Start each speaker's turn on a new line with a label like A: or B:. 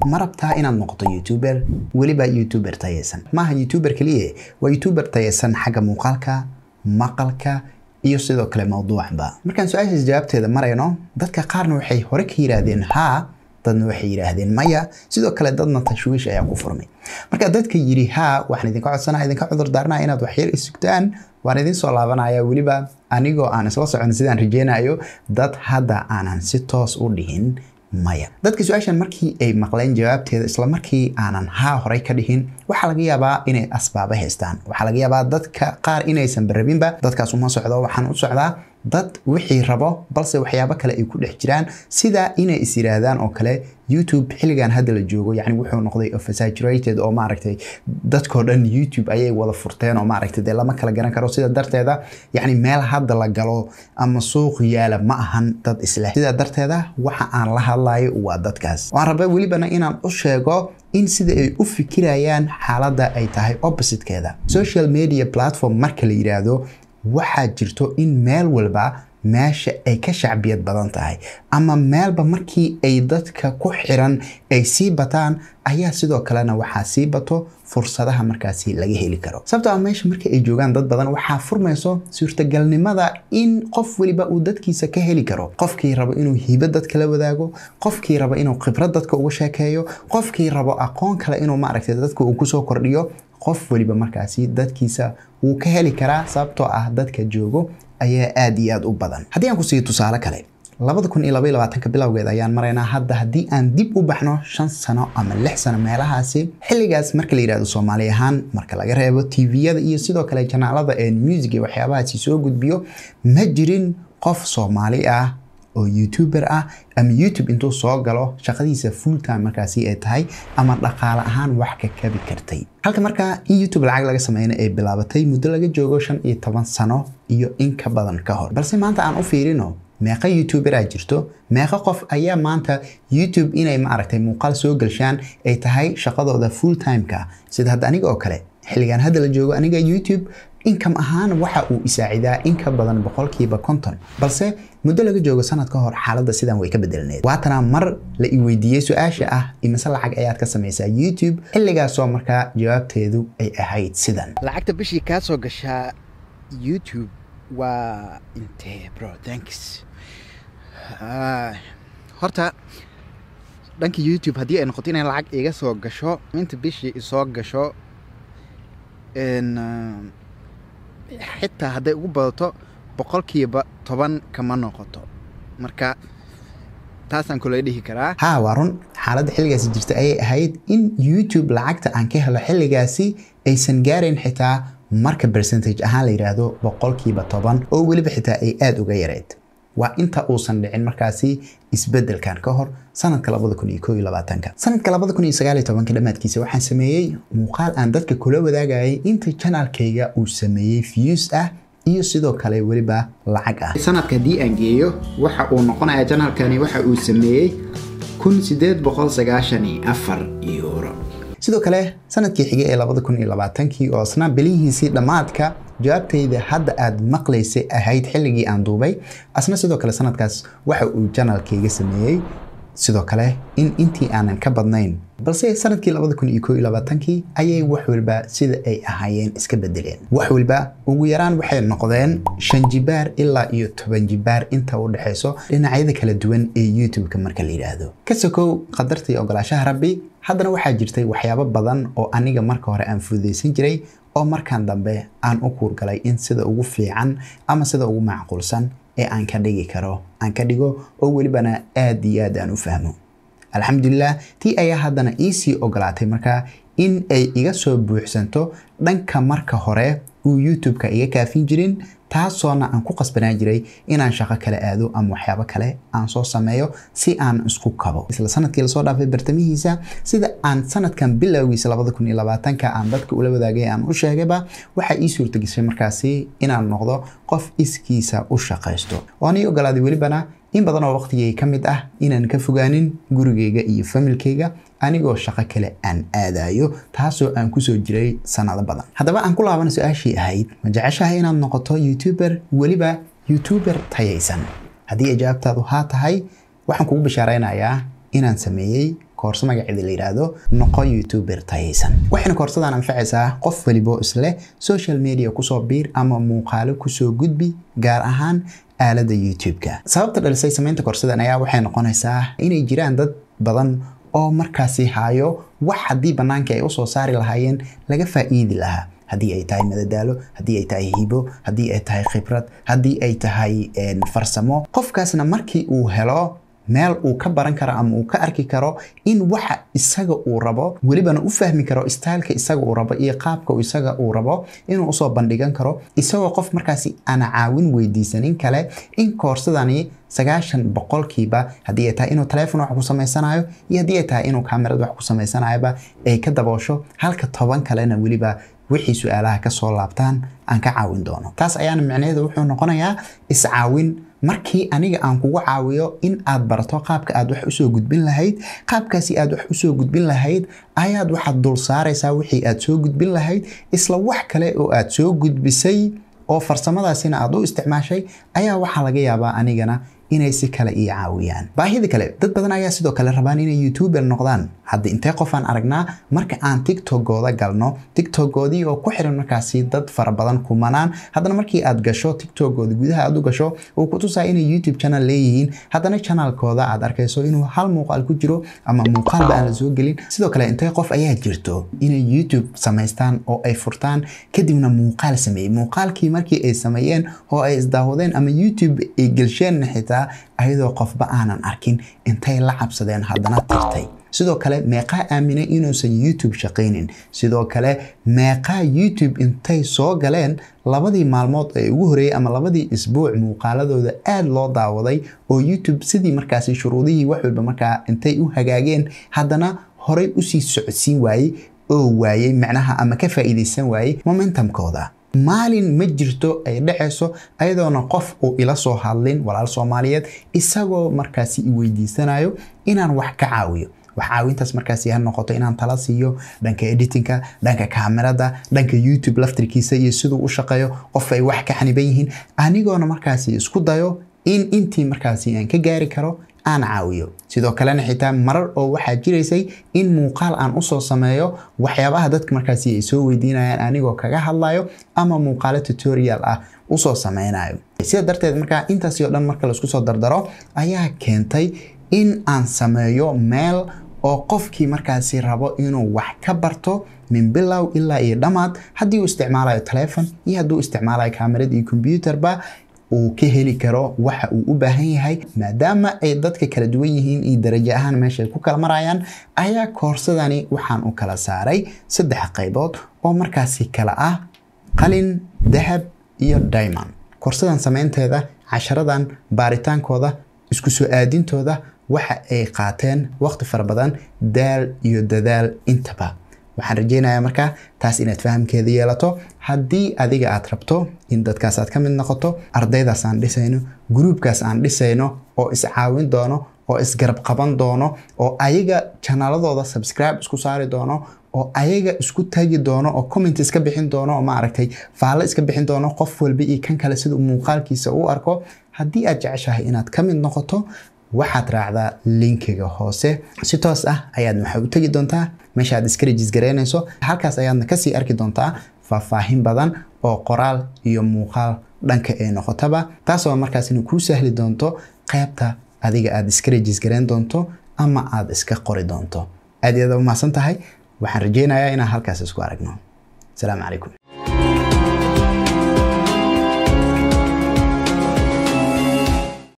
A: ma rabtaa inaad noqoto youtuber weliba youtuber tayeysan maaha youtuber keliya waa youtuber tayeysan xagga muuqaalka maqalka iyo sidoo kale mawduucba markaan su-aashaas jawaabteeda marayno dadka qaarna waxay hore ka yidhaahdeen haa dadna waxay yidhaahdeen maya sidoo kale dadna tashwiish ayaa ku furmay marka dadka yidhi haa waxaan idinka codsanaya idinka cudur daaranaya inaad waxyar isugtaan waan idin soo laabanaya weliba anigoo aan isla socon sidaan rajeynayo dad hadda aanan si toos u dhihin maya dadka su-aashan markii ay maqleen jawaabteeda isla markii aanan haa horey ka dhihin waxaa laga yaabaa inay asbaaba haystaan waxaa laga yaabaa dadka qaar inaysan barabinba dadkaas uma socdo waxaan u socdaa dad wixii rabo balse waxyaabo kale ay ku dhex jiraan sida inay is yiraahdaan oo kale youtube xilligan hadda la joogo yani wuxuu noqday oversaturated oo maaragtay dadkoo dhan youtube ayay wada furteen oo maaragtay dee lama kala garan karo sida darteeda yani meel hadda la galo ama suuq yaala ma ahan dad isleh sida darteeda waxa aan la hadlayo waa dadkaas waan rabaa welibana inaan u sheego in sida ay u fikirayaan xaaladda ay tahay oppositekeeda social media platform marka la yiraahdo waxaa jirto in meel walba meesha ay ka shacbiyad badan tahay ama meelba markii ay dadka ku xiran ay sii bataan ayaa sidoo kalena waxaa sii bato fursadaha markaasi laga heli karo sababtoo ah meesha marka ay joogaan dad badan waxaa furmayso suurtagalnimada in qof weliba uu dadkiisa ka heli karo qofkii rabo inuu hibo dadka la wadaago qofkii rabo inuu khibrad dadka uga sheekeeyo qofkii rabo aqoon kale inuu maaragtay dadka uu kusoo kordhiyo qof weliba markaasi dadkiisa wuu ka heli karaa sababtoo ah dadka joogo ayaa aad iyo aad u badan haddii aan ku siiyo tusaale kale labada kun iyo labaiyo labaatanka bilowgeed ayaan maraynaa hadda haddii aan dib u baxno shan sano ama lix sano meelahaasi xilligaas marka la yidhahdo soomaali ahaan marka laga reebo tviyada iyo sidoo kale janaalada ee music iyo waxyaabahaasi soo gudbiyo ma jirin qof soomaali ah oo youtuber ah ama youtube intuu soo galo shaqadiisa full time markaasi ay tahay ama dhaqaale ahaan wax ka kabi kartay halka markaa in youtube lacag laga sameyna ay bilaabatay muddo laga joogo shan iyo toban sano iyo in ka badan ka hor balse maanta aan u fiirino meeqa youtuberaa jirto meeqa qof ayaa maanta youtube inay maaragtay muuqaal soo galshaan ay tahay shaqadooda full timeka sida hadda aniga oo kale xilligan hadda la joogo aniga youtube income ahaan waxa uu isaacidaa in ka badan boqolkiiba konton balse muddo laga joogo sanad ka hor xaaladda sidan way ka bedelneed waatana mar la i weydiiyey su-aasha ah imise lacag ayaad ka samaysaa youtube xilligaasoo markaa jawaabteedu ay ahayd sidan
B: lacagta bishii kaa soo gashaa youtube waa intee bro thanks Ah, horta dhanka youtube haddii ay noqoto inay lacag iga soo gasho inta bishii isoo gasho n xitaa hadday ugu badato boqolkiiba toban kama noqoto marka taasaan kula dhihi karaa
A: haa waa run xaaladda xilligaasi jirta ayay ahayd in youtube lacagta aan ka helo xilligaasi aysan gaarayn xitaa marka percentage ahaan la yidhaahdo boqolkiiba toban oo weliba xitaa ay aada uga yareed waa inta uusan dhicin markaasi isbedelkan ka hor sanadka labada kun iyo koo iyo labaatanka sanadka labada kun iyo sagaal iyo tobanka dhammaadkiisa waxaan sameeyey muuqaal aan dadka kula wadaagayay inta janaalkayga uu sameeyey views ah iyo sidoo kale weliba lacag ah
B: sanadka haddii aan geeyo waxa uu noqonayaa janaalkani waxa uu sameeyey kun sideed boqol sagaashan iyo afar euro
A: sidoo kale sanadkii xigay ee labada kun iyo labaatankii oo isna bilihiisii dhammaadka jawaabtayda hadda aad maqlaysay ahayd xilligii aan duubay asna sidoo kale sanadkaas waxa uu janaalkayga sameeyey sidoo kale in intii aanan ka badnayn balse sanadkii labada kun iyo koo iyo labaatankii ayay wax walba sida ay ahaayeen iska bedeleen wax walba ugu yaraan waxay noqdeen shan jibaar ilaa iyo toban jibaar inta u dhexayso dhinacyada kala duwan ee youtube-ka marka la yidhaahdo ka sokow qadartii ogolaashaha rabbi haddana waxaa jirtay waxyaabo badan oo aniga marka hore aan fududaysan jiray oo markan dambe aan u kuurgalay in sida ugu fiican ama sida ugu macquulsan ee aan ka dhigi karo aan ka dhigo oo welibana aad iyo aad aan u fahmo alxamdulilah tii ayaa haddana iisii ogolaatay markaa in ay iga soo buuxsanto dhanka marka hore uu youtube-ka iga kaafin jirin taasoona aan ku qasbanaan jiray inaan shaqo kale aado ama waxyaabo kale aan soo sameeyo si aan isku kabo isla sanadkii lasoo dhaafay bartamihiisa sida aan sanadkan bilowgiisa labada kun iyo labaatanka aan dadka ula wadaagay aan u sheegayba waxaa ii suurtageshay markaasi inaan noqdo qof iskiisa u shaqaysto waan ii ogolaaday welibana in badan oo waqtigay ka mid ah inaan ka fogaanin gurigayga iyo familkayga anigoo shaqo kale aan aadayo taasoo aan kusoo jiray sanado badan haddaba aan ku laabana su-aashii ahayd ma jeceshahay inaad noqoto youtuber weliba youtuber tayaysan haddii ay jawaabtaadu haa tahay waxaan kugu bishaaraynayaa inaan sameeyey koorso magaceeda la yidhaahdo noqo youtuber tayaysan waxayna koorsadan anfacaysaa qof walibo isleh social media kusoo biir ama muuqaalo kusoo gudbi gaar ahaan aalada youtube-ka sababta dhalisay samaynta koorsadan ayaa waxay noqonaysaa inay jiraan dad badan oo markaasi hayo wax haddii bannaanka ay usoo saari lahaayeen laga faa'iidi lahaa haddii ay tahay madadaalo haddii ay tahay hibo haddii ay tahay khibrad haddii ay tahay farsamo qofkaasna markii uu helo meel uu ka baran karo ama uu ka arki karo in waxa isaga uu rabo welibana u fahmi karo styleka isaga uu rabo iyo qaabka isaga uu rabo inuu usoo bandhigan karo isagoo qof markaasi aan caawin weydiisanin kale in koorsadani sagaashan boqolkiiba haddii ay tahay inuu taleefon wax ku samaysanayo iyo haddii ay tahay inuu kaamirad wax ku samaysanayoba ay ka daboosho halka toban kalena weliba wixii su-aalaha kasoo laabtaan aan ka caawin doono taas ayaana micnaheedu wuxuu noqonayaa iscaawin markii aniga aan kugu caawiyo in aad barato qaabka aad wax usoo gudbin lahayd qaabkaasi aad wax usoo gudbin lahayd ayaad waxaad dul saaraysaa wixii aad soo gudbin lahayd isla wax kale oo aad soo gudbisay oo farsamadaasina aad u isticmaashay ayaa waxaa laga yaabaa anigana inay si kale ii caawiyaan baahida kale dad badan ayaa sidoo kale rabaan inay youtuber noqdaan hadda intee qofaan aragnaa marka aan tiktokooda galno tiktokoodii oo ku xiran markaasi dad fara badan kumanaan haddana markii aad gasho tiktokooda gudaha aad u gasho uu ku tusaa inay youtube channel leeyihiin haddana channelkooda aad arkayso inuu hal muuqaal ku jiro ama muuqaalba aan la soo gelin sidoo kale intee qof ayaa jirto inay youtube samaystaan oo ay furtaan kadibna muuqaal sameeyey muuqaalkii markii ay sameeyeen oo ay isdaawadeen ama youtube ay gelsheen xitaa ayadoo qofba aanan arkin intay la cabsadeen haddana tirtay sidoo kale meeqaa aaminay inuusan youtube shaqaynin sidoo kale meeqaa youtube intay soo galeen labadii maalmood ee ugu horeeyey ama labadii isbuuc muuqaaladooda aada loo daawaday oo youtube sidii markaasi shuruudihii wax walba markaa intay u hagaageen haddana horey usii socodsiin waayey oo waayey macnaha ama ka faa'iidaysan waayey momentumkooda maalin ma jirto ay dhacayso ayadoona qof uu ila soo hadlin walaal soomaaliyeed isagoo markaasi i weydiisanayo inaan wax ka caawiyo wax caawintaas markaasi ha noqoto inaan tala siiyo dhanka editinka dhanka kaamirada dhanka youtube laftirkiisa iyo siduu u shaqeeyo qof ay wax ka xaniban yihiin anigoona markaasi isku dayo in intii markaasi aan ka gaari karo aan caawiyo sidoo kalena xitaa marar oo waxaa jiraysay in muuqaal aan usoo sameeyo waxyaabaha dadka markaasi ay soo weydiinayaan anigoo kaga hadlayo ama muuqaalo tutorial ah usoo sameynayo sida darteed markaa intaasi oo dhan marka laisku soo dardaro ayaa keentay in aan sameeyo meel oo qofkii markaasi rabo inuu wax ka barto min bilow ilaa iyo dhammaad haddii uu isticmaalayo telefon iyo haddii uu isticmaalayo kaamirad iyo combyuterba uu ka heli karo waxa uu u baahan yahay maadaama ay dadka kala duwan yihiin iyo darajo ahaan meesha ay ku kala marayaan ayaa koorsadani waxaan u kala saaray saddex qaybood oo markaasi kala ah qalin dahab iyo diamond koorsadan samaynteeda casharadan baaritaankooda isku soo aadintooda waxa ay qaateen waqti fara badan daal iyo dadaal intaba waxaan rajeynayaa markaa taas inaad fahamkeeda yeelato haddii adiga aad rabto in dadkaas aad ka mid noqoto ardaydaas aan dhisayno gruubkaas aan dhisayno oo iscaawin doono oo isgarab qaban doono oo ayaga janaaladooda subscribe isku saari doono oo ayaga isku tagi doono oo comment iska bixin doono oo maaragtay faallo iska bixin doono qof walba iyo kan kale sida muuqaalkiisa u arko haddii aad jeceshahay inaad ka mid noqoto waxaad raacdaa linkiga hoose si toos ah ayaad waxaa u tegi doontaa meesha aad iska rejis garaynayso halkaas ayaadna kasii arki doontaa faahfaahin badan oo qoraal iyo muuqaal dhanka ay noqotaba taasoo markaasina kuu sahli doonto qaybta adiga aad iska rejis garayn doonto ama aad iska qori doonto aad iyo aad umahadsan tahay waxaan rajeynayaa inaan halkaas isku aragno asalaamu calaykum